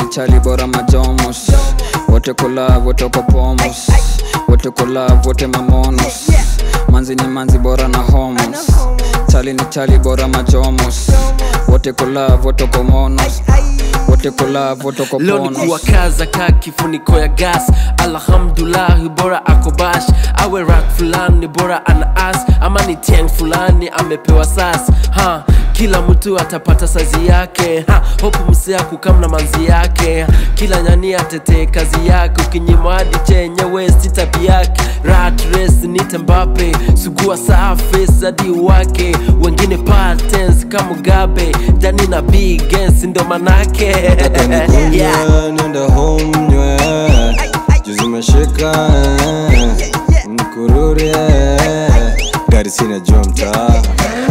chali bora majomos wote kola wote uko pomos wote kola wote mamonos manzi ni manzi bora na homos chali ni chali bora majomos wote kola wote uko monos wote kola wote uko leo ni ponos kuwakaza ka kifuniko ya gas alhamdulahi bora akobash awe rak fulani bora ana as ama ni tiang fulani amepewa sas ha kila mtu atapata sazi yake ha hopu msea kukam na manzi yake kila nyani atetee kazi yake ukinyima hadi chenyewe si tabi yake rat race nite mbape sugua surface hadi wake wengine patens kama Mugabe jani na big gens ndo manake yeah. nenda home nywe juzi meshika mkururi gari sina jua mtaa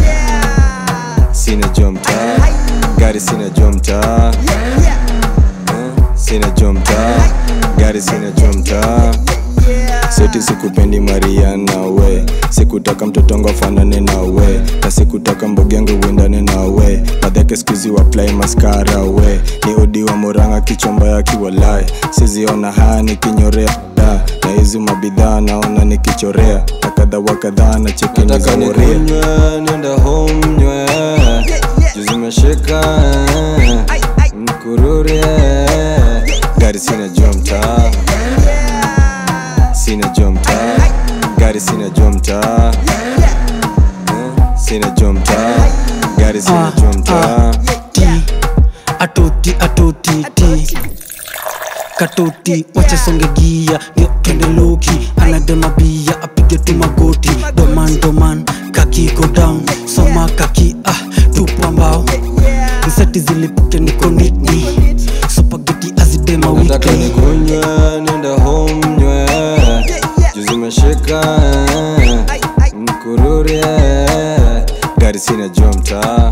sina jua mtaa gari sina jua mtaa Eh, sina jua mtaa gari sina jua mtaa seti sikupendi mariana we sikutaka mtotongo afanane na we na sikutaka mbogengo uendane na we madhake skuzi waplai maskara we ni odi wa moranga kichomba ya kiwalai siziona haya nikinyorea da na hizi mabidhaa naona nikichorea na kadha wa kadhaa na chekini za woria nenda home nywe juzi meshika mkururi gari sina jua mtaa sina jua mtaa gari sina jua mtaa Eh, sina jua mtaa gari sina jua mtaa ti atoti atoti ti katoti wachesonge gia yo twende loki anadema bia apige tu magoti doman doman kaki go down soma kaki ah tupa mbao nseti zilipuke niko nitni supageti azidema nataka wiki nikunywe nenda home nywe juzi meshika mkururi gari sina jua mtaa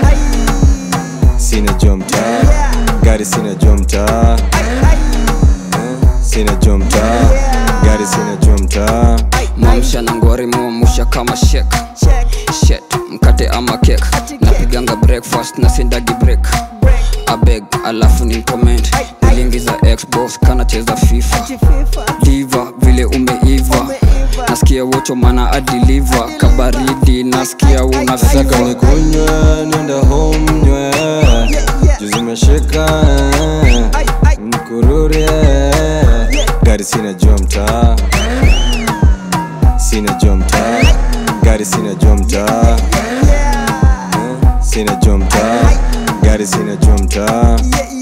sina jua mtaa gari sina jua mtaa Eh, sina jua mtaa gari sina jua mtaa mwamsha na ngwari mwamusha kama shek shet mkate ama kek napiganga breakfast na sindagi break abeg alafu ni comment nilingiza xbox kanacheza fifa diva vile umeiva nasikia wocho mana adiliva kabaridi nasikia una nataka fiva nikunywe nenda home nywe juzi meshika mkururi gari sina jua mtaa sina jua mtaa gari sina jua mtaa Eh, sina jua mtaa gari sina jua mtaa